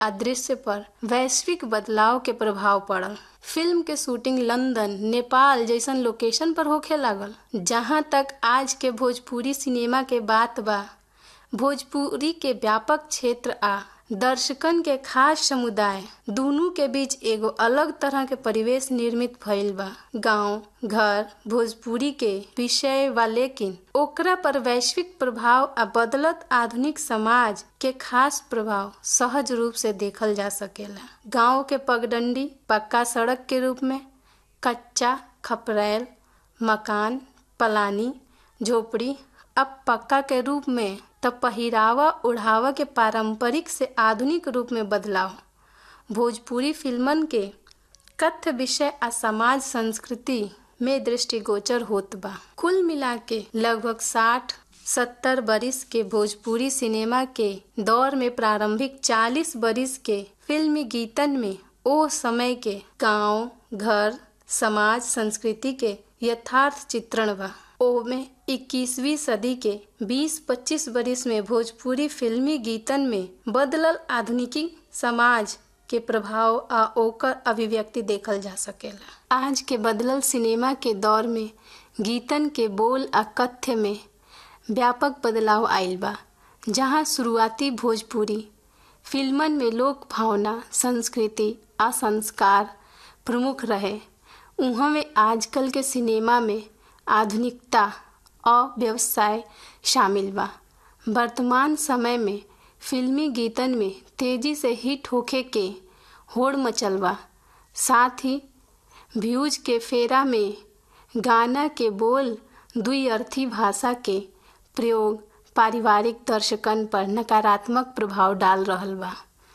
आ दृश्य पर वैश्विक बदलाव के प्रभाव पड़ल फिल्म के शूटिंग लंदन नेपाल जैसन लोकेशन पर होखे लागल जहां तक आज के भोजपुरी सिनेमा के बात बा भोजपुरी के व्यापक क्षेत्र आ दर्शकन के खास समुदाय दुनू के बीच एगो अलग तरह के परिवेश निर्मित भइल बा गांव घर भोजपुरी के विषय बा लेकिन ओकरा पर वैश्विक प्रभाव आ बदलत आधुनिक समाज के खास प्रभाव सहज रूप से देखल जा सकेला गांव के पगडंडी पक्का सड़क के रूप में कच्चा खपरैल मकान पलानी झोपड़ी अब पक्का के रूप में तब पहिरावा ओढ़ावा के पारंपरिक से आधुनिक रूप में बदलाव भोजपुरी फिल्मन के कथ्य विषय आ समाज संस्कृति में दृष्टिगोचर होत बा कुल मिला के लगभग साठ सत्तर बरिस के भोजपुरी सिनेमा के दौर में प्रारंभिक चालीस बरिस के फिल्मी गीतन में ओ समय के गांव घर समाज संस्कृति के यथार्थ चित्रण बा ओमे 21वीं सदी के 20-25 बरिस में भोजपुरी फिल्मी गीतन में बदलल आधुनिकी समाज के प्रभाव आ ओकर अभिव्यक्ति देखल जा सकेला आज के बदलल सिनेमा के दौर में गीतन के बोल आ कथ्य में व्यापक बदलाव आयल बा जहां शुरुआती भोजपुरी फिल्मन में लोक भावना संस्कृति आ संस्कार प्रमुख रहे उहाँ में आजकल के सिनेमा में आधुनिकता और व्यवसाय शामिल बा वर्तमान समय में फिल्मी गीतन में तेजी से हिट होखे के होड़ मचल बा साथ ही व्यूज के फेरा में गाना के बोल द्विअर्थी भाषा के प्रयोग पारिवारिक दर्शकन पर नकारात्मक प्रभाव डाल रहल बा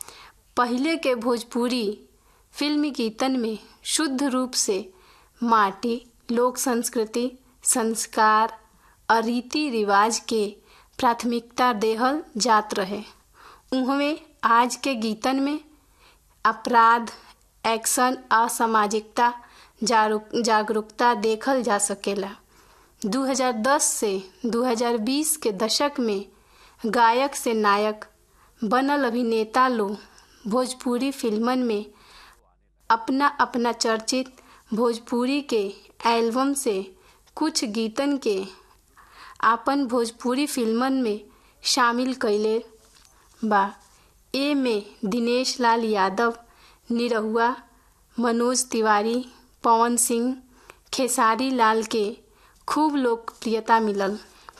पहिले के भोजपुरी फिल्मी गीतन में शुद्ध रूप से माटी लोक संस्कृति संस्कार और रीति रिवाज के प्राथमिकता देहल जात रहे उहमें आज के गीतन में अपराध एक्शन असामाजिकता जागरूकता देखल जा सकेला 2010 से 2020 के दशक में गायक से नायक बनल अभिनेता लोग भोजपुरी फिल्मन में अपना अपना चर्चित भोजपुरी के एल्बम से कुछ गीतन के आपन भोजपुरी फिल्मन में शामिल कैले बा ए में दिनेश लाल यादव निरहुआ मनोज तिवारी पवन सिंह खेसारी लाल के खूब लोकप्रियता मिलल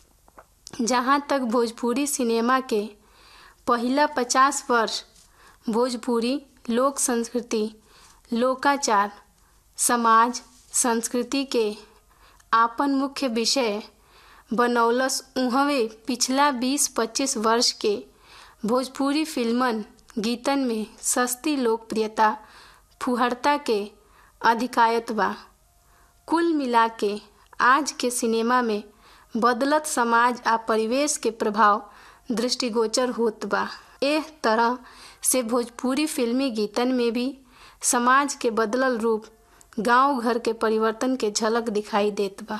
जहाँ तक भोजपुरी सिनेमा के पहिला पचास वर्ष भोजपुरी लोक संस्कृति लोकाचार समाज संस्कृति के आपन मुख्य विषय बनौलस उहवे पिछला 20-25 वर्ष के भोजपुरी फिल्मन गीतन में सस्ती लोकप्रियता फुहरता के अधिकायत बा कुल मिला के आज के सिनेमा में बदलत समाज आ परिवेश के प्रभाव दृष्टिगोचर होत बा एह तरह से भोजपुरी फिल्मी गीतन में भी समाज के बदलल रूप गांव घर के परिवर्तन के झलक दिखाई देत बा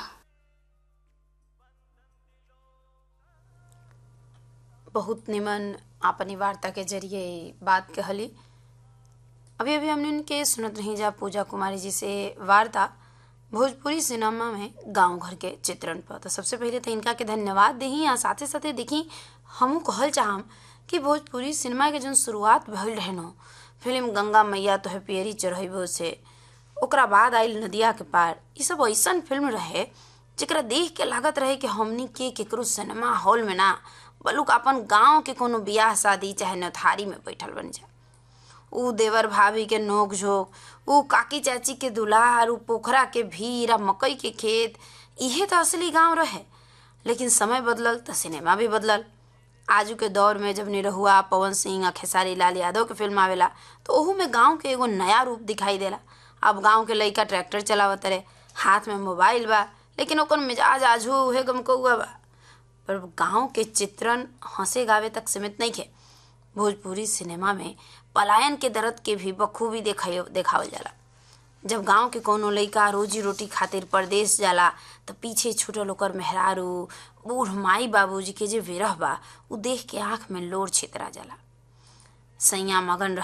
बहुत निमन अपनी वार्ता के जरिए बात कहली अभी अभी हमने उनके सुनत रही जा पूजा कुमारी जी से वार्ता भोजपुरी सिनेमा में गांव घर के चित्रण पर तो सबसे पहले तो इनका के धन्यवाद दही आ साथे साथे देखी हमू कहल चाहम कि भोजपुरी सिनेमा के जो शुरुआत भइल रहे न फिल्म गंगा मैया तो है पियरी चढ़ेबो से ओकरा बाद आयल नदिया के पार ये सब ऐसन फिल्म रहे जरा देख के लागत रहे कि हमनी के केकरो सिनेमा हॉल में ना बलुक अपन गांव के कोनो बियाह शादी चाहे नथारी में बैठल बन जा ऊ देवर भाभी के नोक झोंक ऊ काकी चाची के दुलार ऊ पोखरा के भीड़ आ मकई के खेत इहे तो असली गांव रहे लेकिन समय बदलल तो सिनेमा भी बदलल आजू के दौर में जब निरहुआ पवन सिंह आ खेसारी लाल यादव के फिल्म आवेला तो ओहू में गांव के एगो नया रूप दिखाई देला अब गांव के लइका ट्रैक्टर चलावत रहे हाथ में मोबाइल बा लेकिन ओकर मिजाज आजू उहे गमकौआ बा पर गांव के चित्रण हंसे गावे तक सीमित नहीं खे भोजपुरी सिनेमा में पलायन के दर्द के भी बखूबी देखा देखावल जाला जब गांव के कोनो लइका रोजी रोटी खातिर परदेश जाला त पीछे छूटल ओकर मेहरारू बूढ़ माई बाबूजी के जे विरह बा उ देख के आंख में लोर छितरा जाला सैया मगन